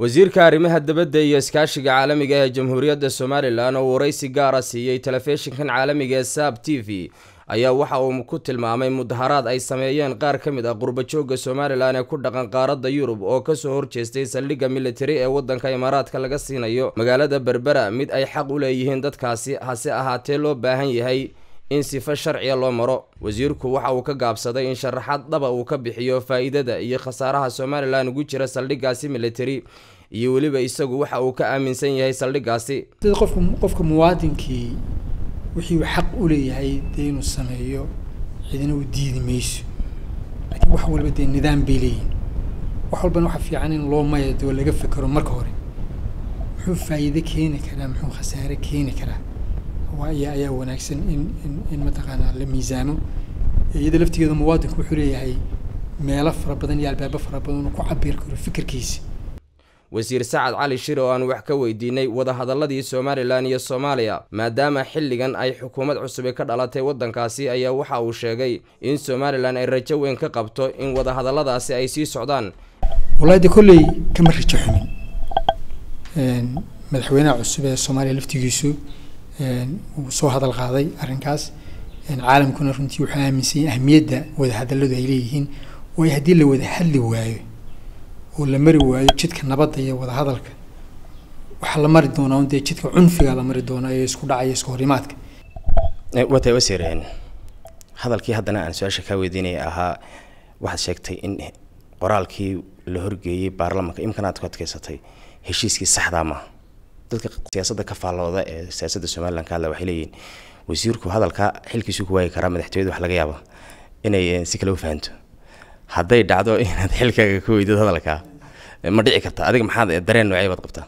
wasiirka arrimaha dibadda iyo iskaashiga caalamiga ee jamhuuriyadda somalilan oo waraysi gaara siiyey telefishinkan caalamiga ee saab t v ayaa waxa uu ku tilmaamay mudaharaad ay sameeyeen qaar ka mid ah qurbajooga somalilan ee ku dhaqan qaaradda yurub oo kasoo horjeestay saldhigga militari ee waddanka imaaraadka laga siinayo magaalada berbera mid ay xaq u leeyihiin dadkaasi hase ahaatee loo baahan yahay in sifo sharciya loo maro wasiirku waxa uu ka gaabsaday in sharaxaad dhaba uu ka bixiyo faa-iidada iyo khasaaraha somalilan ugu jira saldhiggaasi militari iyo weliba isagu waxa uu ka aaminsan yahay saldhiggaasi sida qofka qofka muwaadinkii wixii uu xaq u leeyahay dee inuu sameeyo cidina u diidi mayso laakiin wax walba dee nidaam bay leeyihin wax walbana waxaa fiican in loo mayado oo laga fekero marka hore muxuu faa'iide keeni karaa muxuu khasaare keeni karaa ayaa ayaa wanaagsan in in in mataqaanaa la miisaamo iyada laftigeeda muwaadinku wuxuu leeyahay meelo fara badan iyo albaabo fara badan uu ku cabir karo fikirkiisa wasiir sacad cali shir oo aan wax ka weydiinay wadahadaladii somalilan iyo soomaaliya maadaama xilligan ay xukuumad cusubi ka dhalatay waddankaasi ayaa waxa uu sheegay in somalilan ay rajo weyn ka qabto in wadahadaladaasi ay sii socdaan wallahi de kolley kama rajo xumin madaxweynaha cusub ee soomaaliya laftigiisu uu soo hadal qaaday arrinkaas caalamkuna runtii wuxuu aaminsan yahay ahmiyadda wadahadalladu ay leeyihiin waayo haddii la wada hadli waayo oo la mari waayo jidka nabadda iyo wadahadalka waxaa la mari doonaa un dee jidka cunfiga la mari doonaa ee isku dhacaya isku horimaadka watay wasiir hadalkii haddana aan su-aasha kaa weydiinaya ahaa waxaad sheegtay in qoraalkii la horgeeyey baarlamanka imkan aad ku adkeysatay heshiiskii saxdaa maaha dadka siyaasadda ka faallooda ee siyaasadda somalilan ka hadla waxay leeyihiin wasiirku hadalka xilkiisu ku waagi karaa madaxtooyada wax laga yaaba inay si kale u fahanto hadday dhacdo inaad xilkaaga ka weydid hadalkaa ma dhici karta adiga maxaad dareen noocee baad qabtaa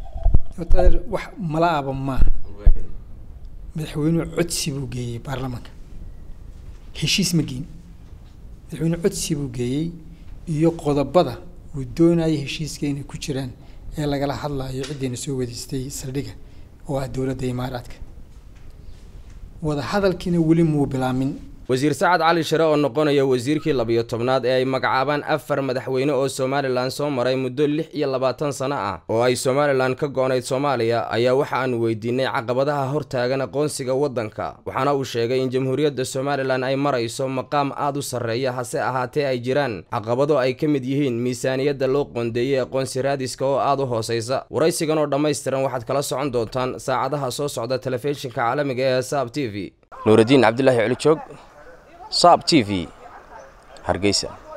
wax mala aba maaha madaxweynuhu codsi buu geeyey baarlamanka heshiis ma geyn madaxweynuhu codsi buu geeyey iyo qodobada uu doonayay heshiiska inay ku jiraan ee lagala hadlayo ciddayna soo wadaystay saldhigga oo ah dowladda imaaraadka wada hadalkiina weli muu bilaamin wasiir sacad cali shire oo noqonaya wasiirkii labiyo tobnaad ee ay magacaabaan afar madaxweyne oo somalilan soo maray muddo lix iyo labaatan sano ah oo ay somalilan ka go-nayd soomaaliya ayaa waxa aanu weydiinay caqabadaha hortaagan aqoonsiga waddanka waxaana uu sheegay in jamhuuriyadda somalilan ay marayso maqaam aada u sarreeya hase ahaatee ay jiraan caqabado ay ka mid yihiin miisaaniyadda loo qoondeeyey aqoonsi raadiska oo aada u hooseysa waraysigan oo dhammaystiran waxaad kala socon doontaan saacadaha soo socda telefishinka caalamiga ee saab t v nuuraddiin cabdilaahi colijoog saab t v hargeysa